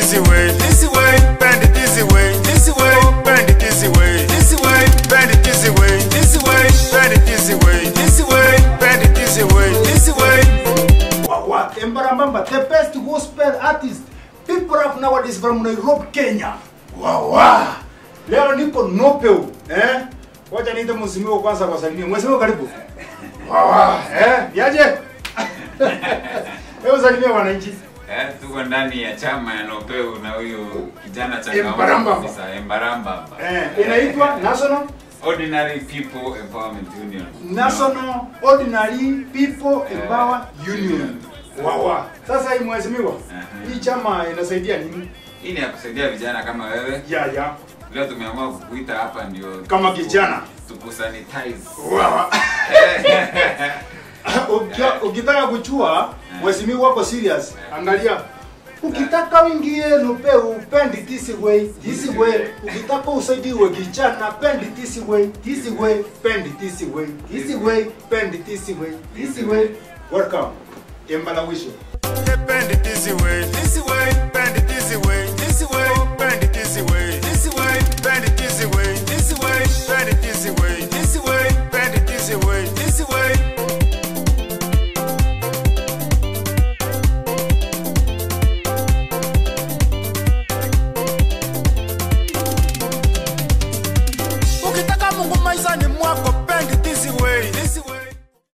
this way, this way, bend it this way, this way, bend it this way, this way, bend it this way, this way, bend it this way, this way, bend it this way, this way. Wawa, Embarambamba, the best gospel artist people have nowadays from Nairobi, Kenya. Wawa. Leo niko Nopeu, eh? Wacha niite mheshimiwa kwanza kwa salimia. Mheshimiwa karibu. Wawa, eh? Yaje? Hebu salimia wananchi. Eh, tuko ndani ya chama ya Nopeu na huyu kijana Embaramba. changamano kabisa Embaramba. Eh, inaitwa National Ordinary People Empowerment Union. National Ordinary People Empower Union. Wawa. Sasa hii mheshimiwa, Aha. hii chama inasaidia nini? Hii ni ya kusaidia vijana kama wewe. Ya ya. Leo tumeamua kukuita hapa ndio Kama kijana. tukusanitize. Wawa. Ukia- ukitaka kuchua mheshimiwa wako serious angalia ukitaka uingie nupeu pendi this way this way ukitaka usaidiwe kijana pendi this way this way pendi this way this way pendi this way this way welcome embalawisho Bend it this way, this way, bend it this way,